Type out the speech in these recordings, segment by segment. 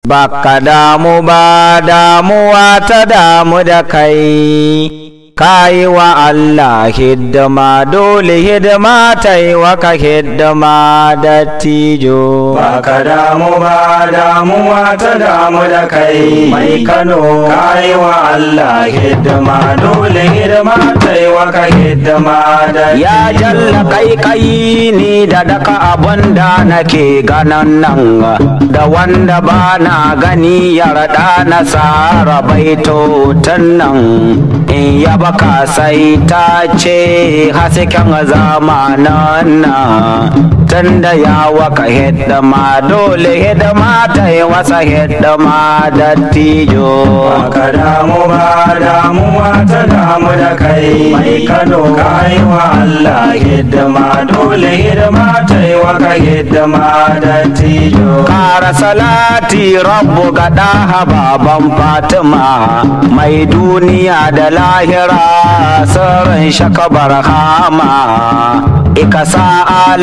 Baka damu ba damuwa ta damu da kai, ka yi wa Allah hidima dole hidima ta yi waka hidima da tijo. Baka damu ba damuwa ta damu da kai mai Kano ka yi wa Allah hidima dole hidima ta yi waka hidima da Ya jalla kai kai ni da daka abun da nake ganan nan da wanda ba na gani ya raɗa na tsara baito nan in ya baka sai ta ce hasken zamanan nan tunda ya waka hidima dole hidima ta yi wasa hidima da tijo. Baka damu ba damuwa ta damu da kai mai Kano ka yi wa Allah hidima dole hidima ta yi waka hidima da tijo. Kara salati rabu ga ɗaha baban Fatima mai duniya da lahira sirrin shakabar hama ikasa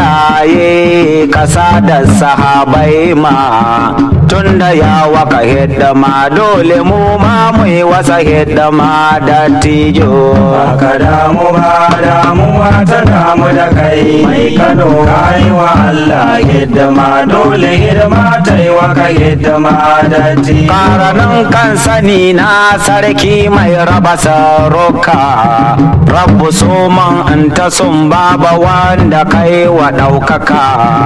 alaye kasa da sahabai ma tunda ya waka hidima dole mu ma mu yi wasa hidima da tijo Baka damu ba damuwa ta damu da kai mai Kano ka yi wa Allah hidima dole hidima ta yi waka hidima da tijo. Karanin kan sani na sarki mai raba saroka Rabbu suman in ta sun baba wanda kai wa ɗaukaka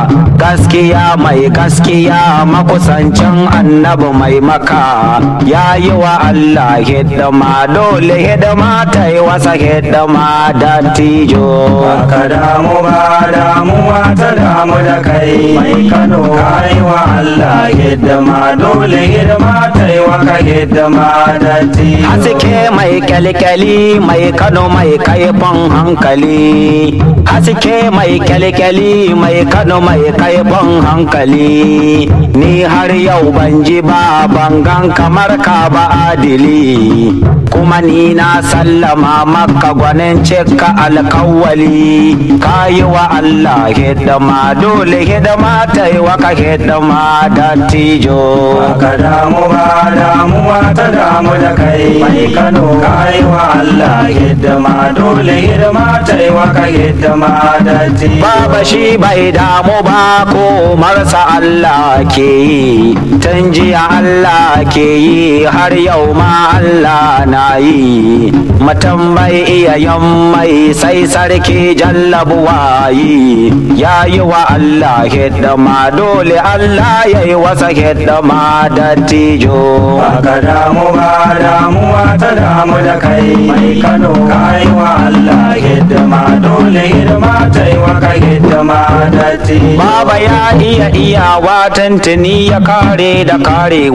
Gaskiya mai gaskiya makusancin annabi mai maka Ya yi wa Allah hidima dole hidima ta yi wasa hidima da tijo Baka damu ba damuwa ta damu da kai mai Kano ka yi wa Allah hidima dole hidima ta yi waka hidima da tijo. Haske mai kyalkyali mai kano mai kaifin hankali Haske mai kyalkyali mai kano mai kaifin hankali Ni har yau ban ji ba bangan kamar ka ba adili Kuma ni na sallama maka gwanin cika alkawali Ka yi wa Allah hidima dole hidima ta yi waka hidima da tijo Baka damu ba damuwa ta damu da kai mai Kano ka yi wa Allah hidima dole hidima ta yi waka hidima da tijo. Baba shi bai damu ba ko marsa Allah ke yi, tun jiya Allah ke yi har yau ma Allah na yi. Mutum bai iya yin mai sai sarki jallabuwa yi, ya yi wa Allah hidima dole Allah ya yi wasa hidima da tijo. Baka damu ba damuwa ta damu da kai mai Kano ka yi wa Allah hidima dole hidima ta yi waka hidima da tijo. Baba ya iya iyawa tantani ya kare da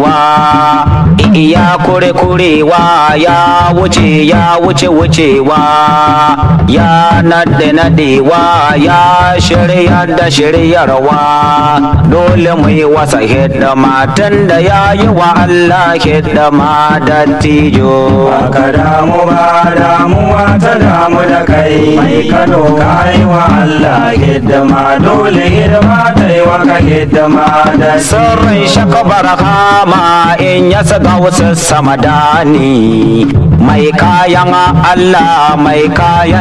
karewa iya kure kurewa ya wuce ya wuce wucewa ya nade nadewa ya shirya da shiryarwa dole mu yi wasa hidima tun da ya yi wa Allah hidima da tijo Baka damu ba damuwa ta damu da kai mai Kano ka yi wa Allah hidima dole hidima ta yi waka hidima da tijo. sirrin shakabar hama in ya saka wasu samadani mai kayan Allah mai kayan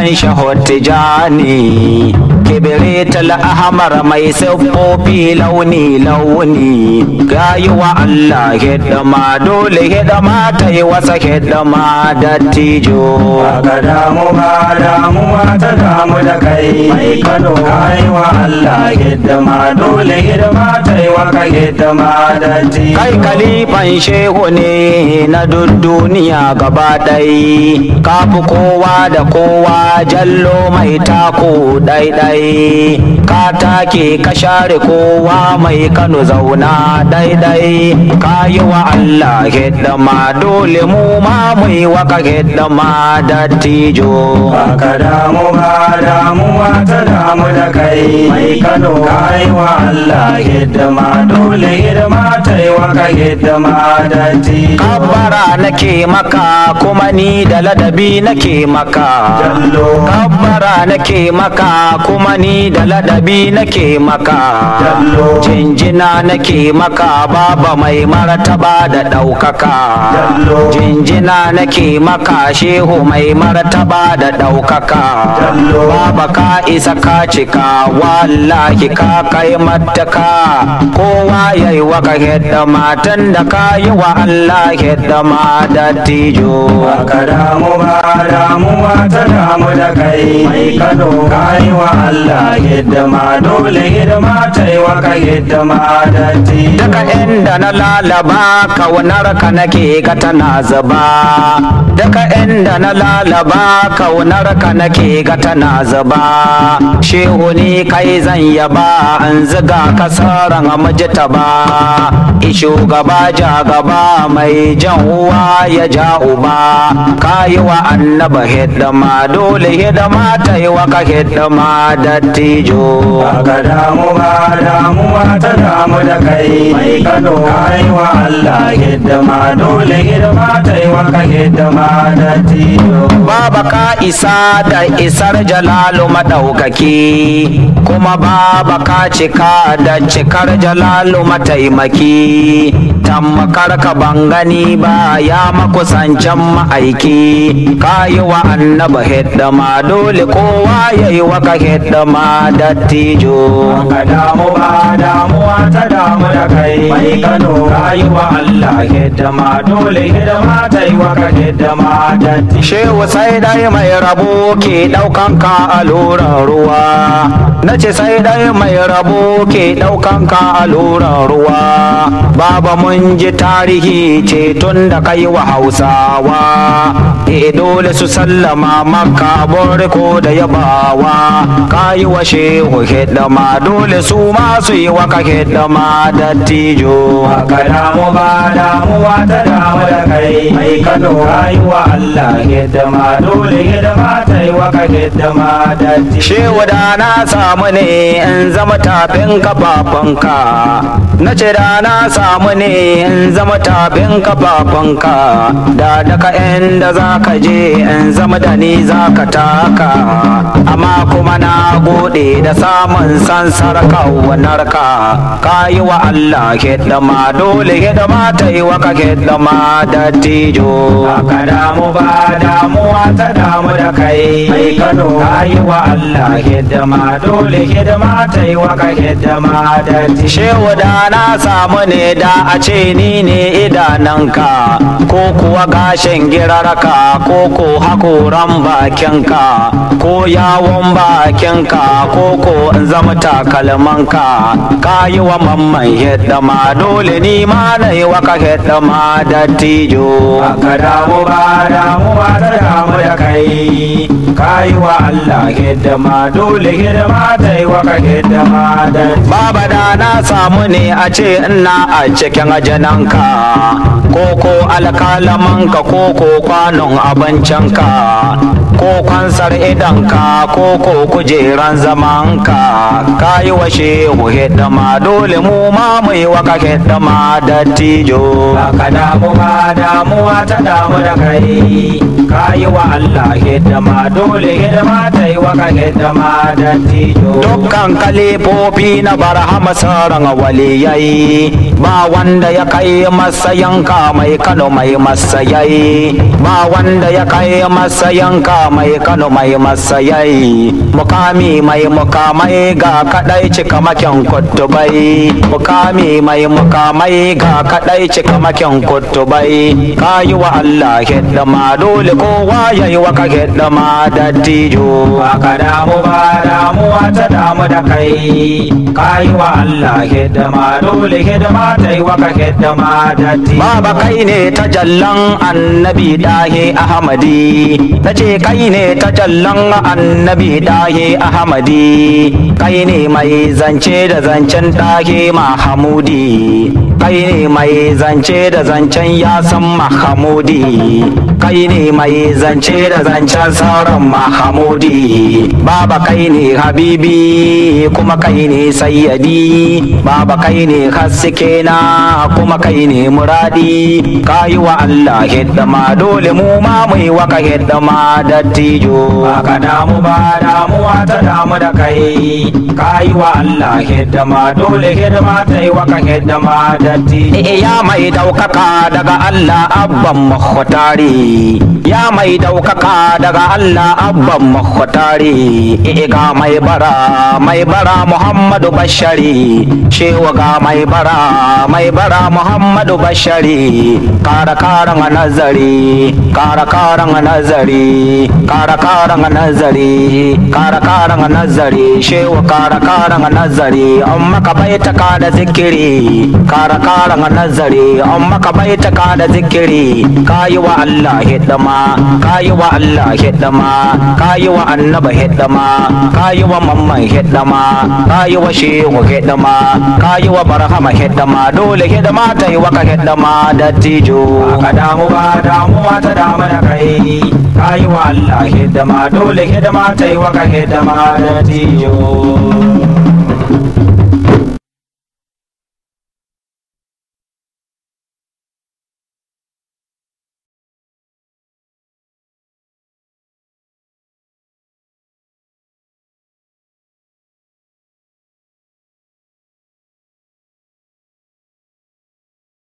shahotijani kibiritul ahmar mai siffofi launi launi gayi wa Allah hidima dole hidima ta yi wasa hidima da tijo Baka damu ba damuwa ta damu da kai mai Kano ka yi wa Allah hidima dole hidima ta yi waka hidima da tijo. kai kalifan shehu ne na duk duniya gaba ɗai kafi kowa da kowa jallo mai tako ɗaiɗai ka take ka share kowa mai kano zauna ɗaiɗai ka yi wa Allah hidima dole mu ma mu yi waka hidima da tijo Baka damu ba damuwa ta damu da kai mai Kano ka yi wa Allah hidima dole hidima ta yi waka hidima da tijo. kabbara nake maka kuma ni da ladabi nake maka Jallo. kabbara nake maka kuma kuma ni da ladabi nake maka Jallo. jinjina nake maka baba mai martaba da ɗaukaka Jallo. jinjina nake maka shehu mai martaba da ɗaukaka Jallo. baba ka isa ka cika wallahi ka kai mataka kowa yayi waka hidda matan da ka yi wa Allah hidda ma da tijo Baka damu ba damuwa ta damu da kai mai kano kayi wa Allah hidima dole hidima ta yi wa ka hidima da ti Daga inda na lalaba kaunar ka nake ga tana zuba Daga inda na lalaba kaunar ka nake ga tana zuba Shehu ni kai zan yaba an ziga kasaran mujita ba shugaba ja gaba mai jan uwa ya ja uba kayi wa annaba hidima dole hidima ta yi wa ka hidima da tijo Baka damu ba damuwa ta damu da kai mai kano kayi wa Allah hidima dole hidima ta yi wa ka hidima da ti Baba ka isa da isar jalalu maɗaukaki kuma baba ka cika da cikar jalalu mataimaki tammakar ka ban gani ba ya makusancin ma'aiki ka yi wa annaba hidima dole kowa ya yi wa ka hidima da tijo Ka damu ba damuwa ta damu da kai mai kano kayi wa Allah hidima dole hidima ta yi wa ka hidima da ti Shehu sai dai mai rabo ke ɗaukan ka a loran ruwa. Na ce sai dai mai rabo ke ɗaukan ka a loran ruwa. Baba mun ji tarihi ce tun da kai wa Hausawa. E dole su sallama maka ko da yabawa. Ka yi wa shehu hidima dole su ma su yi wa ka hidima da tijo. Ka damu ba damuwa ta damu da kai mai kano kayi wa Allah hidima dole hidima ta yi wa ka hidima da ti Shehu da na samu ne in zama tafin kafafunka na ce da na samu ne in zama tafin kafafunka da daga inda za ka je in zama da ni za ka taka amma kuma na gode da samun sansar kaunarka ka yi wa Allah hidima dole hidima ta yi wa ka hidima da tijo Ka damu ba damuwa ta damu da kai mai kano kayi wa Allah hidima dole hidima ta yi wa ka hidima da ti Shehu da na samu ne da a ce ni ne idananka ko kuwa gashin girarka ko ko hakoran bakinka ko yawon bakinka ko ko in zama takalmanka ka yi wa mamman hidima dole ni ma na yi wa ka hidima da tijo Ka damu ba damuwa ta damu da kai kayi wa Allah hidima dole hidima ta yi wa ka hidima da ti Baba da na samu ne a ce ina a cikin ajananka ko ko alkalamanka ko ko kwanon abincinka ko kwansar idanka ko ko kujeran zamanka ka yi wa shehu hidima dole mu ma mu yi wa ka hidima da tijo Ka damu ba damuwa ta damu da kai kayi wa Allah hidima dole hidima ta yi wa ka hidima da tijo dukkan kalifofi na barhama sauran waliyai ba wanda ya kai masayanka mai kano mai masayai ba wanda ya kai masayanka mai kano mai masayai mukami mai mukamai ga kadai cika makin kutubai mukami mai mukamai ga kadai cika makin kutubai kayi wa Allah hidima dole kowa yayi wa ka hidima da tijo ka damu ba damuwa ta damu da kai kayi wa Allah hidima dole hidima ta yi wa ka hidima da ti Baba kai ne ta jallan annabi dahe Ahmadi ta ce kai ne ta jallan annabi dahe Ahmadi kai ne mai zance da zancen dahe Mahamudi kai ne mai zance da zancen ya san mahamudi kai ne mai zance da zancen sauran mahamudi baba kai ne habibi kuma kai ne sayyadi baba kai ne haske na kuma kai ne muradi kayi wa Allah hidima dole mu ma mu yi waka hidima dattijo Aka damu ba damuwa ta damu da kai kayi wa Allah hidima dole hidima ta yi waka hidima datti ya mai daukaka daga Allah abban makhtari ya mai daukaka daga Allah abban makhtari ga mai bara mai bara Muhammadu Bashari shewa ga mai bara mai bara Muhammadu Bashari kara karan nazari kara karan nazari kara karan nazari kara karan nazari shewa kara karan nazari amma ka baita ka da zikiri kara karan nazari amma ka baita ka da zikiri kayi wa Allah hidima kayi wa Allah hidima kayi wa annaba hidima kayi wa mamman hidima kayi wa shehu hidima kayi wa barhama hidima dole hidima ta yi waka hidima da tijo Aka damu ba damuwa ta damu da kai kayi wa Allah hidima dole hidima ta yi waka hidima datti